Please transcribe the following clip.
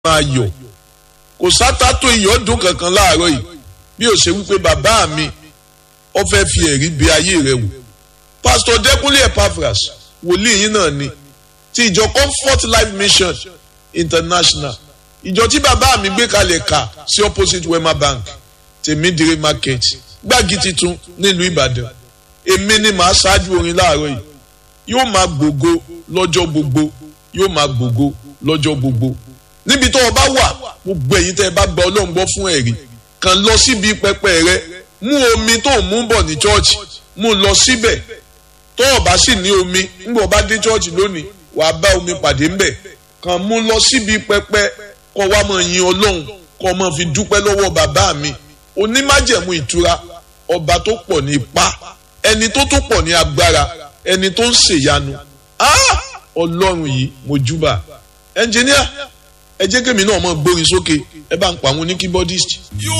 máa yọ̀ kò sátátó ìyọ́dún kankan láàárọ̀ yìí bí ó ṣe wípé bàbá mi ó fẹ́ fi ẹ̀rí bí ayé rẹ̀ wò pásítọ̀ dẹ́kunlé epaphras wòlíì yín náà ni ti ìjọ comfort life mission international ìjọ tí bàbá mi gbé kalẹ̀ kà sí opposite wema bank tèmídìrí market gbági titun nílùú ìbàdàn èmi ni màá ṣáájú orin láàárọ̀ yìí yóò máa gbògo lọ́jọ́ gbogbo yóò máa gbògo lọ́jọ́ gbogbo níbi tó o bá wà gbogbo ẹ̀yin tẹ́ ẹ bá gba ọlọ́run gbọ́ fún ẹ̀rí kàn lọ síbi pẹpẹ rẹ mú omi tó ń mú bọ̀ ní chọ́ọ̀chì mú lọ síbẹ̀ tó o bá sì ní omi nígbà o bá dé chọ́ọ̀chì lónìí wàá bá omi pàdé ńbẹ̀ kàn mú lọ síbi pẹpẹ kó wá máa yin ọlọ́run kó máa fi dúpẹ́ lọ́wọ́ bàbá mi onímájẹ̀mú ìtura ọba tó pọ̀ ní ipá ẹni tó tó pọ̀ ní agbára ẹni tó ń ṣèyanu ọlọ́run yìí mo júbà ẹnjìníà ẹ jẹ́ kémi náà mọ̀ gbórin sókè ẹ bá ń pa àwọn oníkíbọ́dìsì. You